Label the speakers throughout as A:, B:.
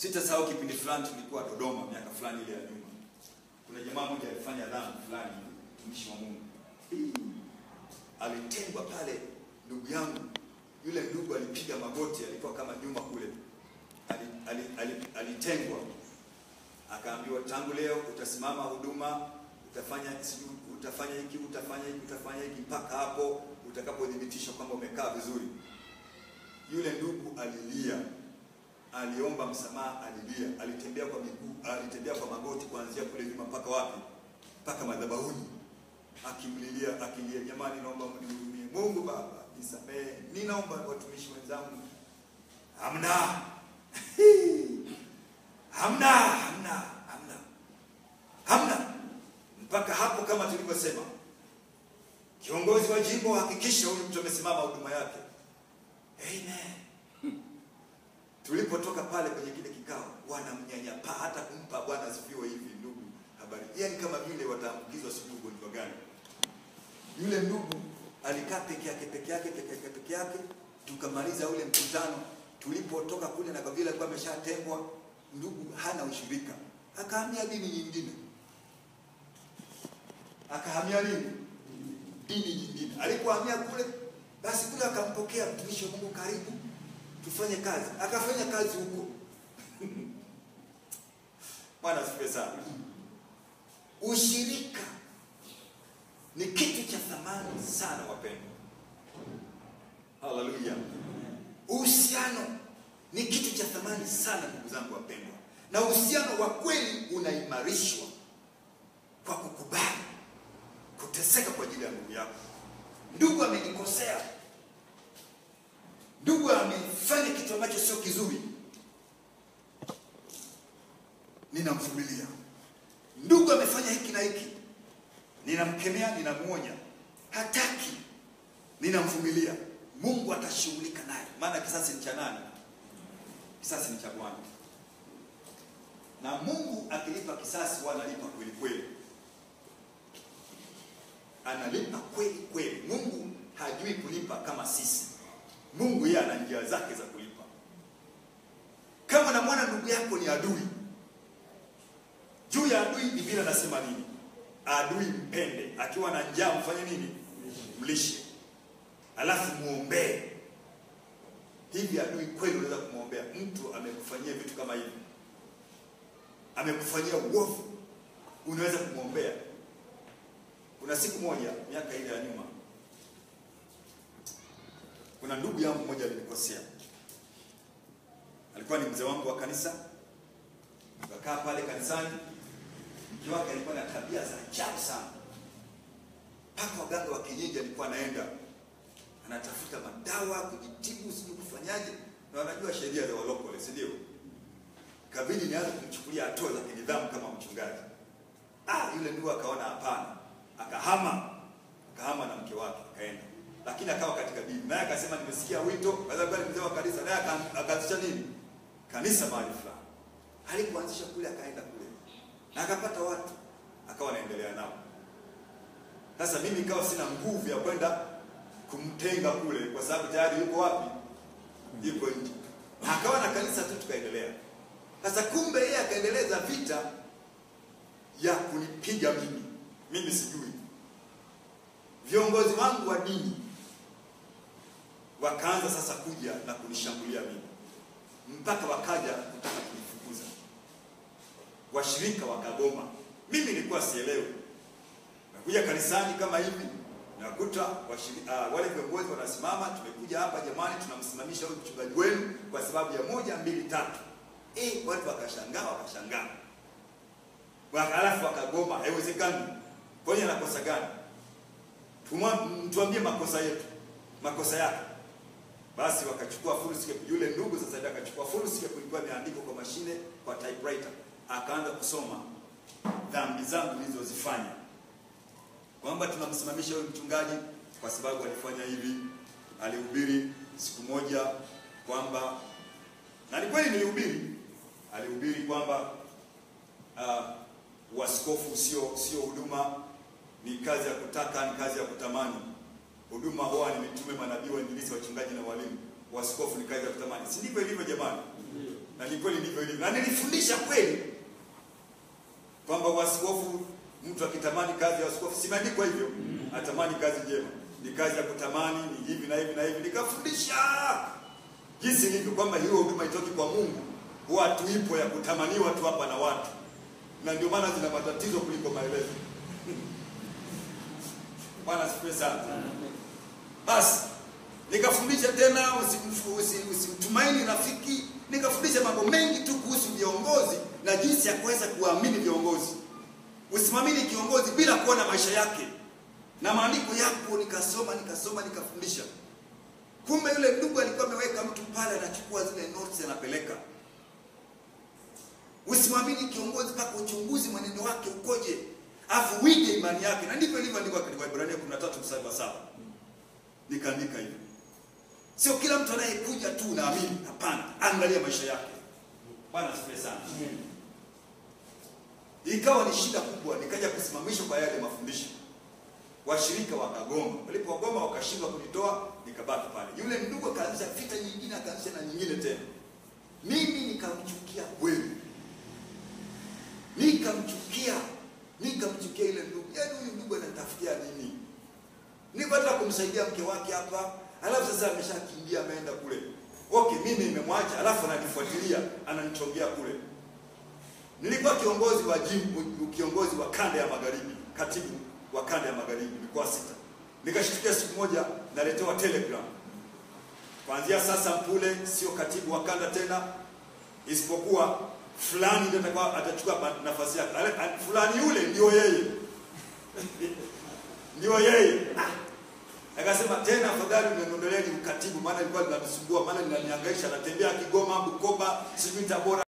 A: Sitasahau kipindi fulani tulikuwa Dodoma miaka fulani ile ya nyuma. Kuna jamaa mmoja alifanya dhambi fulani, mtumishi wa Mungu. Alitengwa pale, ndugu yangu. Yule ndugu alipiga magoti, alikuwa kama nyuma kule. Ali, ali, ali, alitengwa. Akaambiwa tangu leo utasimama huduma, utafanya sijui utafanya hiki, utafanya hiki, utafanya hiki mpaka hapo utakapodhibitishwa kwamba umekaa vizuri. Yule ndugu alilia, aliomba msamaha, alilia, alitembea kwa miguu, alitembea kwa magoti kuanzia kule nyuma mpaka wapi? Mpaka madhabahuni, akimlilia, akilia, jamani, naomba mnihurumie, Mungu Baba nisamehe, ninaomba watumishi wenzangu. Hamna, hamna, hamna, hamna, hamna. Mpaka hapo, kama tulivyosema, kiongozi wa jimbo hakikisha huyu mtu amesimama huduma yake. Amen. Tulipotoka pale kwenye kile kikao, wanamnyanyapaa hata kumpa Bwana asifiwe hivi ndugu habari, yaani kama vile wataambukizwa sijui ugonjwa gani. Yule ndugu alikaa peke yake peke yake peke yake peke yake, tukamaliza ule mkutano. Tulipotoka kule, na kwa vile alikuwa ameshatengwa, ndugu hana ushirika, akahamia dini nyingine, akahamia nini, dini nyingine. Alipohamia kule, basi kule akampokea mtumishi wa Mungu, karibu tufanye kazi. Akafanya kazi huko. Bwana asifiwe sana. Ushirika ni kitu cha thamani sana wapendwa. Haleluya. Uhusiano ni kitu cha thamani sana ndugu zangu wapendwa, na uhusiano wa kweli unaimarishwa kwa kukubali kuteseka kwa ajili ya ndugu yako. Ndugu amenikosea, ndugu amefanya kitu ambacho sio kizuri, ninamvumilia. Ndugu amefanya hiki na hiki, ninamkemea, ninamuonya, hataki, ninamvumilia. Mungu atashughulika naye, maana kisasi ni cha nani? Kisasi ni cha Bwana, na Mungu akilipa kisasi, wanalipa kweli kweli, analipa kweli kweli. Mungu hajui kulipa kama sisi. Mungu yeye ana njia zake za kulipa. Kama namwona ndugu yako ni adui, juu ya adui Biblia nasema nini? Adui mpende, akiwa na njaa mfanye nini? Mlishe, alafu muombee. Hivi adui kweli unaweza kumwombea mtu amekufanyia vitu kama hivi, amekufanyia uovu, unaweza kumwombea? Kuna siku moja miaka ile ya nyuma kuna ndugu yangu mmoja alinikosea, alikuwa ni mzee wangu wa kanisa. Tukakaa pale kanisani, mke wake alikuwa na tabia za ajabu sana, mpaka waganga wa kienyeji alikuwa anaenda anatafuta madawa kujitibu, sijui kufanyaje, na wanajua sheria za walokole, si ndio? Kabidi nianze kumchukulia hatua za kinidhamu kama mchungaji. Ah, yule ndugu akaona hapana, akahama, akahama na mke wake akaenda lakini akawa katika dini naye akasema, nimesikia wito, kwa sababu mzee wa kanisa, naye akaanzisha nini kanisa mahali fulani. Alipoanzisha kule, akaenda kule na akapata watu, akawa anaendelea nao. Sasa mimi ikawa sina nguvu ya kwenda kumtenga kule, kwa sababu tayari yuko wapi? Yuko nje. Akawa na kanisa tu, tukaendelea. Sasa kumbe yeye akaendeleza vita ya kunipiga mimi, mimi sijui. Viongozi wangu wa dini wakaanza sasa kuja na kunishambulia mimi, mpaka wakaja kutaka kunifukuza. Washirika wakagoma, mimi nilikuwa sielewi. Nakuja kanisani kama hivi, nakuta uh, wale viongozi wanasimama, tumekuja hapa jamani, tunamsimamisha huyu mchungaji wenu kwa sababu ya moja mbili tatu. Eh, watu wakashangaa, wakashangaa, halafu wakagoma. Haiwezekani, kwani anakosa gani? Tuambie makosa yetu, makosa yake. Basi wakachukua foolscape, yule ndugu sasa ndiye akachukua foolscape, ilikuwa imeandikwa kwa mashine, kwa typewriter, akaanza kusoma dhambi zangu nilizozifanya, kwamba tunamsimamisha huyu mchungaji kwa sababu alifanya hivi, alihubiri siku moja kwamba, na ni kweli nilihubiri, alihubiri kwamba uh, waskofu sio sio huduma ni kazi ya kutaka, ni kazi ya kutamani. Huduma huwa ni mitume, manabii, wainjilisti, wachungaji na walimu. Waskofu ni kazi ya kutamani, si ndivyo ilivyo jamani? na ni kweli ndivyo ilivyo, na nilifundisha kweli kwamba waskofu, mtu akitamani kazi ya waskofu, simeandikwa hivyo, atamani kazi njema, ni kazi ya kutamani, ni hivi na hivi na hivi. Nikafundisha jinsi ilivyo kwamba hiyo huduma itoki kwa Mungu, huwa tuipo ya kutamaniwa tu hapa na watu, na ndio maana zina matatizo kuliko maelezo. Bwana asifiwe sana. Basi nikafundisha tena usimtumaini usi, usi, rafiki. Nikafundisha mambo mengi tu kuhusu viongozi na jinsi ya kuweza kuamini viongozi. Usimamini kiongozi bila kuona maisha yake, na maandiko yapo. Nikasoma nikasoma nikafundisha. Kumbe yule ndugu alikuwa ameweka mtu pale, anachukua zile notes anapeleka. Usimwamini kiongozi mpaka uchunguzi mwenendo wake ukoje, afu wige imani yake, na ndivyo ilivyoandikwa katika Ibrania 13 mstari wa 7. Nikaandika hivyo. Sio kila mtu anayekuja tu unaamini, hapana, angalia maisha yake. Bwana asifiwe sana. Ikawa ni shida kubwa, nikaja kusimamishwa kwa yale mafundisho. Washirika wakagoma, walipogoma wakashindwa kunitoa, nikabaki pale. Yule ndugu akaanzisha vita nyingine, akaanzisha na nyingine tena. Mimi nikamchukia kweli, nikamchukia, nikamchukia ile ndugu. Yaani huyu ndugu anatafutia nini? Niko hata kumsaidia mke wake hapa, alafu sasa ameshakimbia ameenda kule. Okay, mimi nimemwacha, alafu ananifuatilia, ananichongea kule. Nilikuwa kiongozi wa jimbo, kiongozi wa kanda ya magharibi, katibu wa kanda ya magharibi, mikoa sita. Nikashtukia siku moja naletewa telegram, kuanzia sasa Mpule sio katibu wa kanda tena, isipokuwa fulani ndio atakuwa atachukua nafasi yake. Fulani yule ndio yeye ndio yeye. Akasema tena, afadhali uniondoleeni ukatibu, maana ilikuwa linanisumbua, maana linanihangaisha. Natembea Kigoma, Bukoba, sijui Tabora.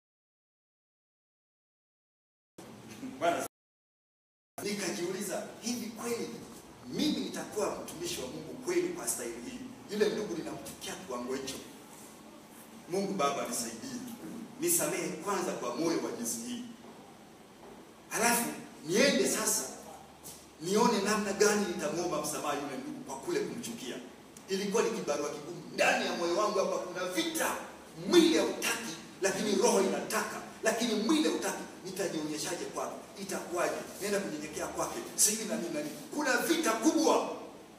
A: Bwana, nikajiuliza hivi kweli mimi nitakuwa mtumishi wa Mungu kweli kwa staili hii? Yule ndugu ninamchukia kiwango hicho. Mungu Baba nisaidie, nisamehe kwanza kwa moyo wa jinsi hii, halafu niende sasa nione namna gani nitamwomba msamaha yule ndugu kwa kule kumchukia. Ilikuwa ni kibarua kigumu ndani ya moyo wangu, hapa kuna vita. Mwili hautaki, lakini roho inataka, lakini mwili hautaki. Nitajionyeshaje kwake? Itakuwaje? Nenda kunyenyekea kwake, sijui na nini na nini. Kuna vita kubwa.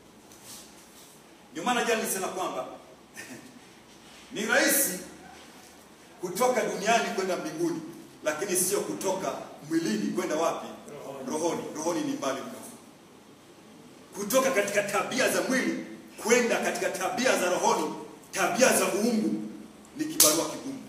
A: Ndio maana jana nilisema kwamba ni rahisi kutoka duniani kwenda mbinguni, lakini sio kutoka mwilini kwenda wapi? Rohoni. Rohoni ni mbali mno. Kutoka katika tabia za mwili kwenda katika tabia za rohoni, tabia za uungu, ni kibarua kigumu.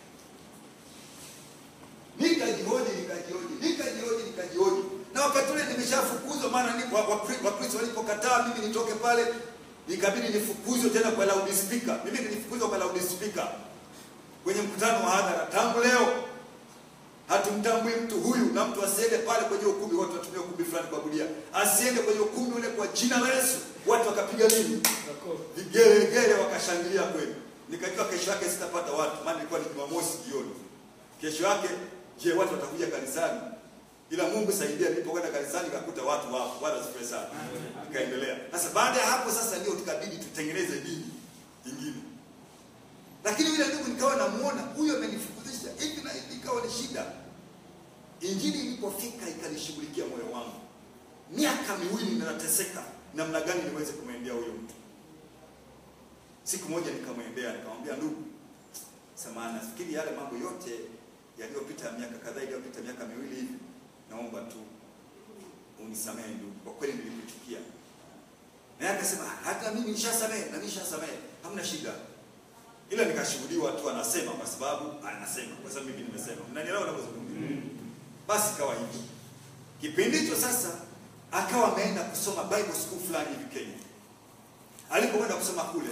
A: Nikajihoji, nikajihoji, nikajihoji, nikajihoji, na wakati ule nimeshafukuzwa, maana ni Wakristo walipokataa mimi nitoke pale, ikabidi nifukuzwe tena kwa loudspeaker. Mimi nilifukuzwa kwa loudspeaker kwenye mkutano wa hadhara. Tangu leo hatumtambui mtu huyu, na mtu asiende pale kwenye ukumbi, watu watumia ukumbi fulani kuabudia, asiende kwenye ukumbi ule kwa jina la Yesu. Watu wakapiga nini, vigelegele, wakashangilia kweli. Nikajua kesho yake sitapata watu, maana ilikuwa ni Jumamosi jioni. Kesho yake, je, watu watakuja kanisani? Ila Mungu saidia, nilipokwenda kanisani nikakuta watu wapo. Bwana asifiwe sana. Nikaendelea sasa. Baada ya hapo sasa, ndio tukabidi tutengeneze dini nyingine, lakini yule ndugu nikawa namuona huyo amenifukuzisha hivi na hivi, ikawa ni shida. Injili ilipofika ikanishughulikia moyo wangu, miaka miwili ninateseka namna gani niweze kumwendea huyo mtu. Siku moja nikamwendea, nikamwambia, ndugu, samahani, nafikiri yale mambo yote yaliyopita, miaka kadhaa iliyopita, miaka miwili hivi, naomba tu unisamehe ndugu, kwa kweli nilikuchukia. Naye akasema hata mimi nishasamehe na nishasamehe, hamna shida ila nikashuhudiwa tu anasema kwa sababu anasema kwa sababu mimi nimesema. Mnanielewa ninapozungumza? Basi ikawa hivyo. Kipindi hicho sasa akawa ameenda kusoma Bible school fulani hivi Kenya. Alipokwenda kusoma kule,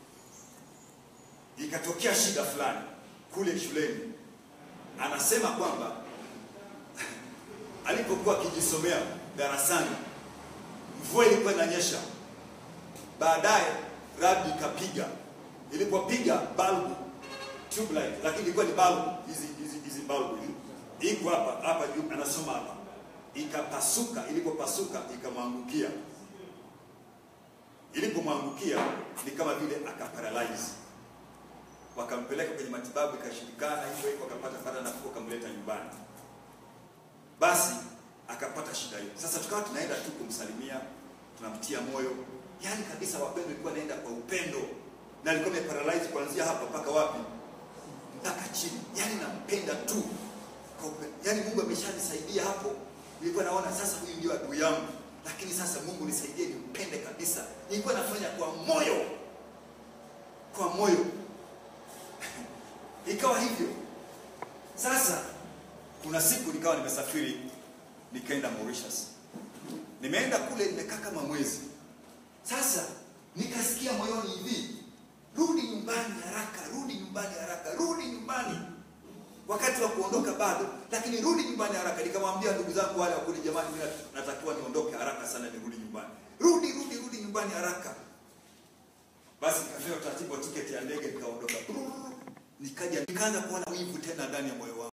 A: ikatokea shida fulani kule shuleni. Anasema kwamba alipokuwa akijisomea darasani, mvua ilikuwa inanyesha, baadaye radi ikapiga ilipopiga balbu tube light, lakini ilikuwa ni balbu hizi hizi hizi balbu hizi iko hapa hapa juu, anasoma hapa, ikapasuka. Ilipopasuka ikamwangukia, ilipomwangukia ni kama vile akaparalyze, wakampeleka kwenye matibabu, ikashindikana, hivyo hivyo, akapata pata nafuu, akamleta nyumbani. Basi akapata shida hiyo. Sasa tukawa tunaenda tu kumsalimia, tunamtia moyo, yaani kabisa, wapendo, ilikuwa naenda kwa upendo, na alikuwa ameparalyze kuanzia hapa mpaka wapi, mpaka chini, yaani nampenda tu kwa upendo. Yaani Mungu ameshanisaidia hapo, nilikuwa naona sasa huyu ndio adui yangu, lakini sasa Mungu nisaidie nimpende kabisa. Nilikuwa nafanya kwa moyo, kwa moyo ikawa hivyo. Sasa kuna siku nikawa nimesafiri nikaenda Mauritius. Nimeenda kule nimekaa kama mwezi. Sasa nikasikia moyoni hivi, rudi nyumbani haraka, rudi nyumbani haraka, rudi nyumbani. Wakati wa kuondoka bado, lakini rudi nyumbani haraka. Nikamwambia ndugu zangu wale wakuli, jamani, mimi natakiwa niondoke haraka sana, nirudi nyumbani. Rudi, rudi, rudi nyumbani haraka. Basi nikafanya utaratibu wa tiketi ya ndege, nikaondoka. Nikaja nikaanza kuona wivu tena ndani ya moyo wangu.